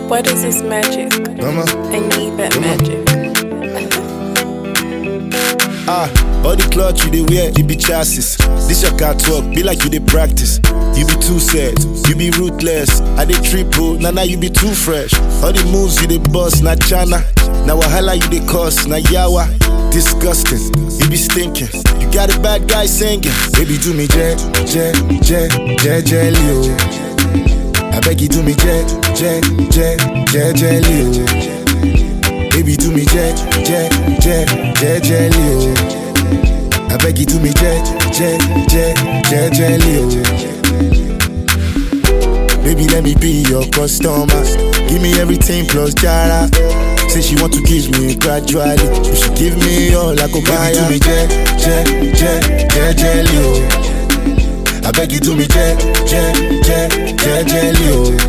What is this magic? Mama. I need that magic. Ah, all the clothes you dey wear, you be chassis. This your car talk, be like you dey practice. You be too sad, you be ruthless. I dey triple, now now you be too fresh. All the moves you dey bust, na chana. Now wahala you dey cause, na yawa. Disgusting, you be stinking. You got a bad guy singing. Baby, do me jet, jet, jet, jet, jelly, oh. I beg you do me jet, jet, jet, jet, jelly, oh. Baby, do me jet, jet, jet, jet, jelly, oh. I beg you do me jet, jet, jet, jet, jelly, oh. Baby, let me be your customer. Give me everything plus jara. Say she want to kiss me gradually. You should give me all I could buy. Baby, do me jet, jet, jet, jet, jelly, oh. I beg you do me jet, jet, jet, jet, jelly,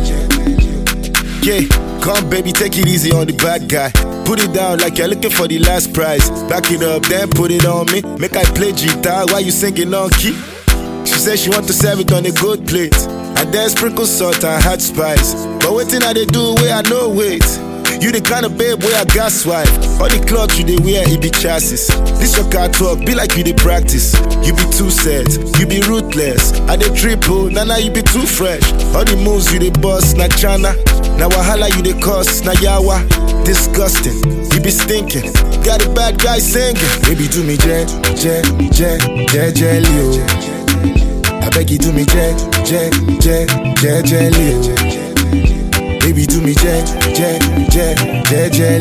oh. Yeah, come baby, take it easy on the bad guy. Put it down like you're looking for the last prize. Back it up, then put it on me. Make I play guitar while you singing on key. She said she want to serve it on a good plate. And then sprinkle salt and hot spice. But waiting I they do where I know wait. You the kind of babe where I gas wife. All the clothes you they wear, it be chassis. This your car talk, be like you they practice. You be too sad, you be ruthless. I they triple, nah nah you be too fresh. All the moves you they bust, na chana. Now wahala you they cause, na yawa. Disgusting, you be stinking. Got a bad guy singing. Baby do me jet, jet, jet, jet, jelly, oh. I beg you do me jet, jet, jet, jet, jelly, oh. Baby do me jet, jet, jet, jet, jelly,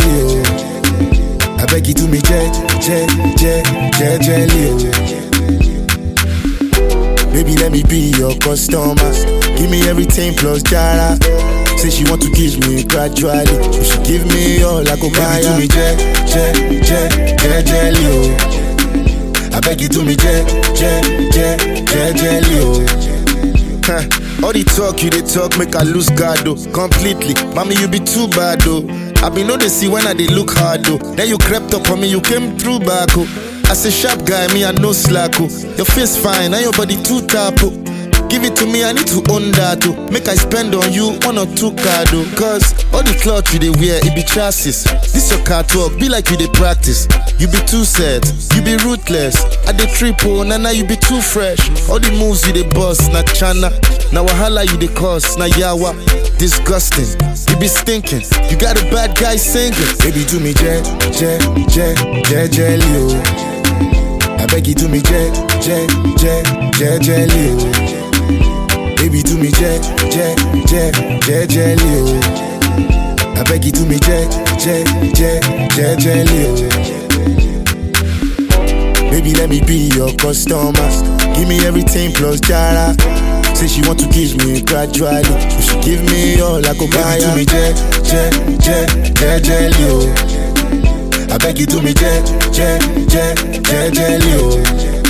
oh. I beg you do me jet, jet, jet, jet, jelly, oh. Baby let me be your customer. Give me everything plus jara. Say she want to kiss me gradually. You should give me all I could buy. Baby do me jet, jet, jet, jet, jelly, oh. I beg you do me jet, jet, jet, jet, jelly, oh. Huh. All the talk you they talk make I lose guard though completely. Mommy you be too bad though. I be know they see when I they look hard though. Then you crept up on me, you came through back oh. As a sharp guy, me I no slack oh. Your face fine, and your body too tap oh. Give it to me, I need to own that oh. Make I spend on you one or two card oh. Cause all the clothes you they wear, it be chassis. This your car talk, be like you they practice. You be too sad, you be ruthless. I dey triple, na na you be too fresh. All the moves you they bust, na chana. Na wahala you they cause, na yawa. Disgusting, you be stinking. You got a bad guy singing. Baby do me jet, jet, jet, jet, jelly oh. I beg you do me jet, jet, jet, jet, jelly oh. Baby do me jet, jet, jet, jet, jelly oh. I beg you do me jet, jet, jet, jet, jelly oh. Baby let me be your customer. Give me everything plus jara. Say she want to kiss me gradually. You should give me all I could buy. Baby do me jet, jet, jet, jet, jelly oh. I beg you do me jet, jet, jet, jet, jelly oh.